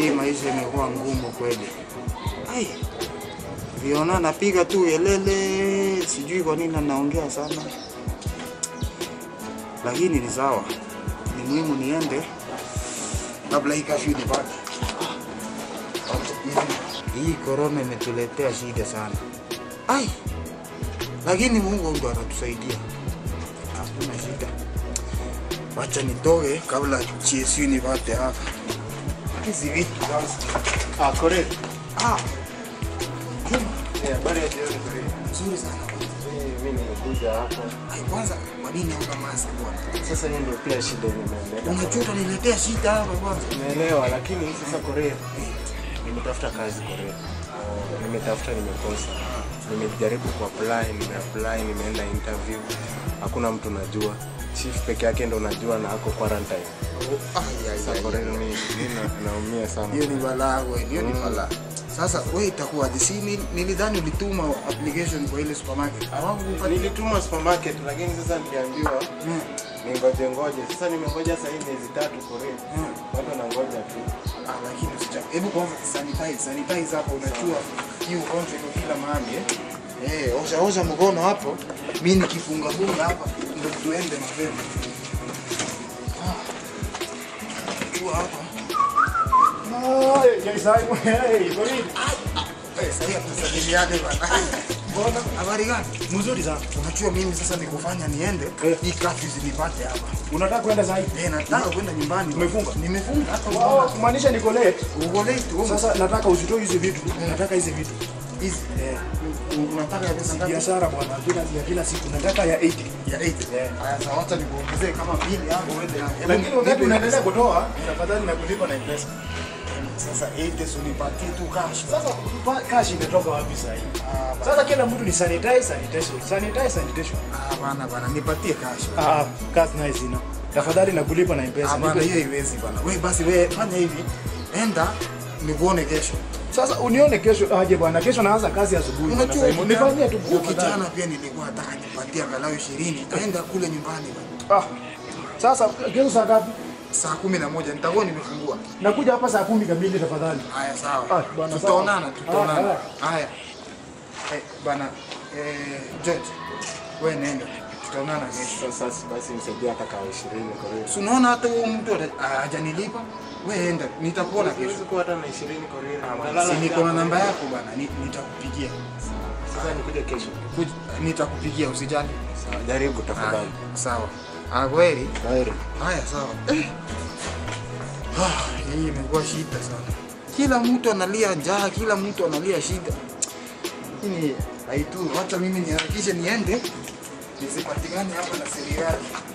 hii maisha imekuwa ngumu kweli. Ai, viona napiga tu elele, sijui kwa nini anaongea sana, lakini ni sawa, ni muhimu niende kabla hii kafyu nipate. Hii korona imetuletea shida sana. Ai, lakini Mungu ndo anatusaidia, hakuna shida. Wacha nitoke kabla GSU nipate hapa hizi vitu sasa. Ah, correct. Ah, Eh, habari ya jioni correct. nzuri sana. Eh, mimi nimekuja hapo. Ai, kwanza kwa nini hapa mask bwana? Sasa hiyo ndio pia shida nimeeleza. Unajua utaniletea shida hapa kwanza. Naelewa lakini sasa Korea nimetafuta kazi Korea. Uh, nimetafuta nimekosa. Nimejaribu kuapply, nimeapply, nimeenda interview. Hakuna mtu najua. Chief peke yake ndo najua na ako quarantine. Ai, ai, Sasa ai, Korea ai. mimi mimi na- naumia sana. Hiyo ni balaa kweli, hiyo ni Mm. balaa. Sasa wewe itakuwaje? Si ni- nilidhani ulituma application kwa ile supermarket. Hawakukupatia. Nilituma supermarket lakini sasa niliambiwa Mm. ningoje ngoje. Sasa nimengoja sasa hivi miezi tatu Korea. Mm. Watu wanangoja tu. Ah, lakini usicha. Hebu kwanza sanitize, sanitize hapo unajua hii ugonjwa iko kila mahali eh. Eh, osha osha mkono hapo. Mimi nikifunga funga hapa ndio tuende mapema. Ah. Chua hapa. Eh, sasa tusalimiane bana. Mbona habari gani? Mzuri sana. Unajua mimi sasa nikufanya niende Eh. hii kafi zinipate hapa. Unataka kwenda zaidi? Eh, nataka kwenda nyumbani. Umefunga? Nimefunga hata Oh, unaona. kumaanisha niko late. Uko late wewe. Sasa nataka usitoe hizi vitu. Nataka hizi vitu. hizi Eh, u- unataka ya pesa ngapi? biashara bwana, kila ya kila siku nataka ya 80. Ya 8. Eh. Haya sawa, acha nikuongezee kama mbili hapo uende na. Lakini wakati Nipe unaendelea pesa. kutoa, tafadhali na kulipa na M-Pesa. Sasa 8 si unipatie tu cash. Sasa pa- cash imetoka wapi sasa hivi? Ah, ba- Sasa kila mtu ni sanitize, sanitation, sanitize, sanitation. ah, bana bana, nipatie cash. Ah, cash na zina. Tafadhali na kulipa na M-Pesa. Ah, bana Nipe- hiyo haiwezi bana. Wewe basi wewe fanya hivi. Enda nikuone kesho. Sasa unione kesho aje bwana, kesho naanza kazi asubuhi. bwana Unajua Simon. Nifanyie tu huyo tafadhali. kijana pia nilikuwa nataka nipatie angalau 20. Enda kule nyumbani bana. Ah. Sasa kesho saa ngapi? Saa kumi na moja nitakuwa nimefungua. Nakuja hapa saa kumi kamili tafadhali. Haya sawa. Ah, bana, Tutaonana, sawa. tutaonana. Ah, Haya. Eh, bana eh, George. Wewe nenda. Tutaonana kesho. Sasa basi nisaidie hata kawa 20 Korea. Si unaona hata huyo mtu ata- hajanilipa? Wewe enda, nitakuona kesho. Siwezi kuwa hata na 20 Korea. Si Nalala niko na njaa. namba yako bana, ni- nitakupigia. Sasa nikuje kesho. Kuj- Nitakupigia usijali. Sawa, jaribu tafadhali. Haya, Sawa. Ah, kweli? Kwaheri. Haya, sawa. Eh. Ah, hii imekuwa shida sana. Kila mtu analia njaa, kila mtu analia shida. Hii haitu, wacha mimi niharakishe niende nisipatikane hapa na serikali.